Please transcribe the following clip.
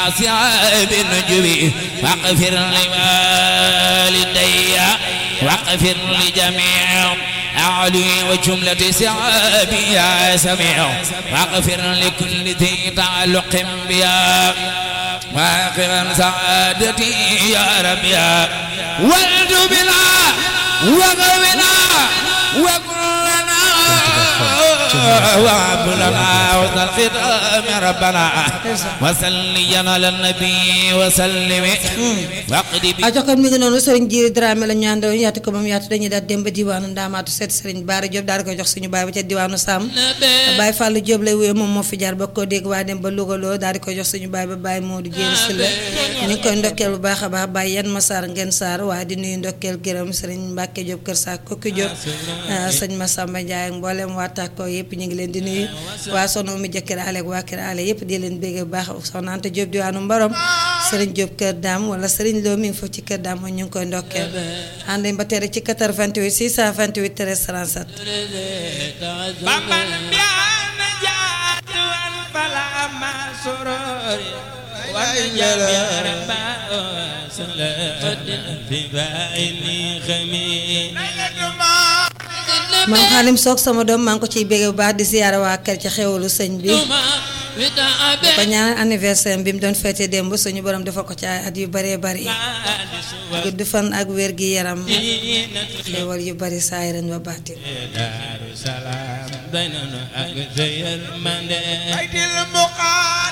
صعاب النجوم واغفر لوالدي واغفر لجميع أعلي وجملة سعابي يا سميع واغفر لكل ذي تعلق بيا واغفر سعادتي يا رب يا ولد بنا وغونا وكلنا وهب لنا وذا الختام ربنا وسلينا على النبي وسلم واقضي a jokkoo mi ngi noonu sëriñ Jiiri Dramé la ñu àndoon yaatu ko moom yaatu dañuy daal dem ba diwaanu Ndaamaatu seet sëriñ Baara Diop daal di koy jox suñu baay ba ca diwaanu Sam Baye Fallou Diop lay wéy moom moo fi jaar ba ko dégg waa dem ba Louga loo daal di koy jox suñu baay ba Baye Modou Jéeri Sylla ñu ngi koy ndokkeel bu baax a baax Baye Yan Massar Ngeen Sarr waaye di nuyu ndokkeel gërëm sëriñ Mbacke Diop Kër Sa Kokki Diop sëñ Massamba Ndiaye ak mboolem waa Tako yëpp ñu ngi leen di nuyu waa sono mi jëkkër ale ak waa kër ale yëpp di leen bégg bu baax soxna Anta Diop diwaanu Mbarom sëriñ Diop Kër Dame wala sëriñ Lo mi ngi foofu ci Kër Dame ñu ngi koy ndokkeel ànd ba tere ci 88 628 13 37 بمن بيان جات والفلا ما سرور والجميع ربا سلام في بعيني خميل man xaalim soog sama doom maa ngi ko ciy bégg bu baax di siyaare waa kër ci xewalu sëñ bi ko ñaanal anniversaire bi mu doon feete démb suñu borom dafa ko ci ay at yu bëree bëri gudd fan ak wér gi yaram xewal yu bëri saay ren ba baati دار سلام بيننا أكثر من بيت المقال